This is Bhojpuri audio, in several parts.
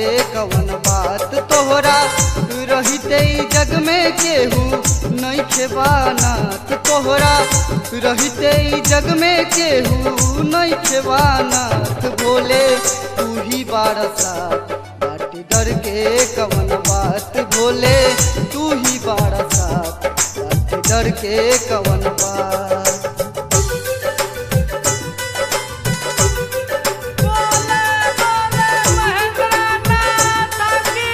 कवन बात तोहरा रहिते ई जग में केहू नइखे बानात तोहरा रहिते ई जग में केहू नइखे बानात भोले तू ही बारसात बाटी डर के कवन बात भोले तू ही बारसात बाटी डर के कवन बात बोले बोले महेंद्रनाथ की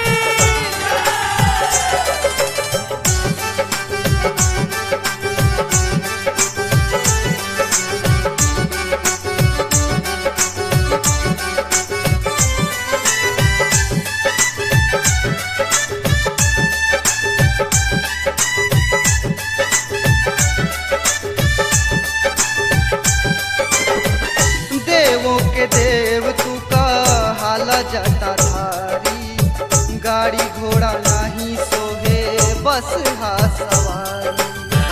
देवों के देव तू का हाला जाता धारी गाड़ी घोड़ा नहीं सोहे बस हा सवारी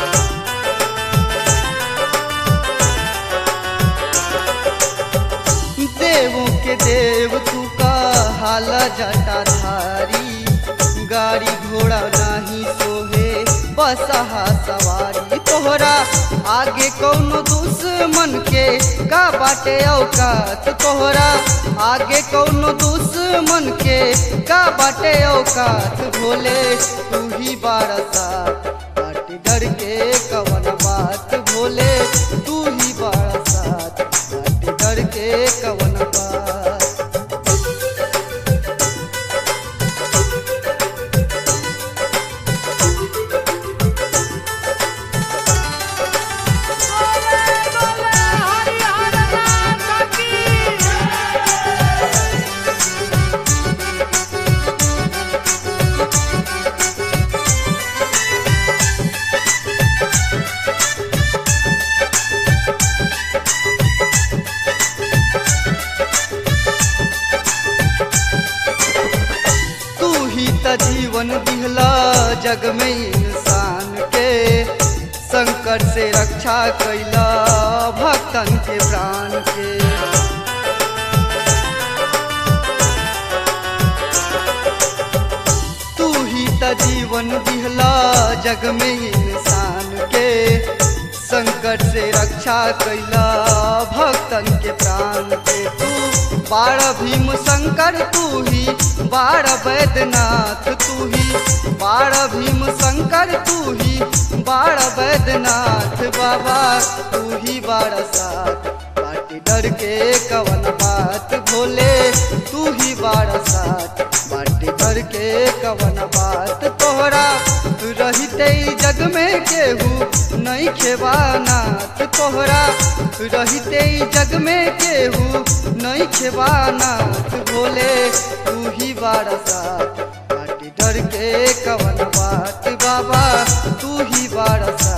देवों के देव तू का हाला जाता धारी गाड़ी घोड़ा नहीं सोहे बस हा सवारी तोहरा आगे कौनो दुश्मन के का बाटे औकात तोहरा आगे कौनो दुश्मन के का बाटे औकात भोले तू ही बारसात बाटी डर के कवन बात भोले तू ही बारसात बाटी डर के कवन बात बोले बोले हरिहर नाथ की तू ही त जीवन दिहला जग में इंसान के संकट से रक्षा कैला भक्तन के प्राण के तू ही त जीवन दिहला जग में इंसान के संकट से रक्षा कैला भक्तन के प्राण के तू बार भीम शंकर तू ही बार वैद्यनाथ तू ही बार भीम शंकर तू ही बार वैद्यनाथ बाबा तू ही बार साथ बाटी डर के कवन बात भोले तू ही बार साथ बाटी डर के कवन बात तोहरा रहिते ई जग में केहू नहीं खेवानाथ तोहरा रहिते ई जग में केहू नहीं खेवानाथ भोले तू ही बारसात बाटी डर के कवन बात बाबा तू ही बारसात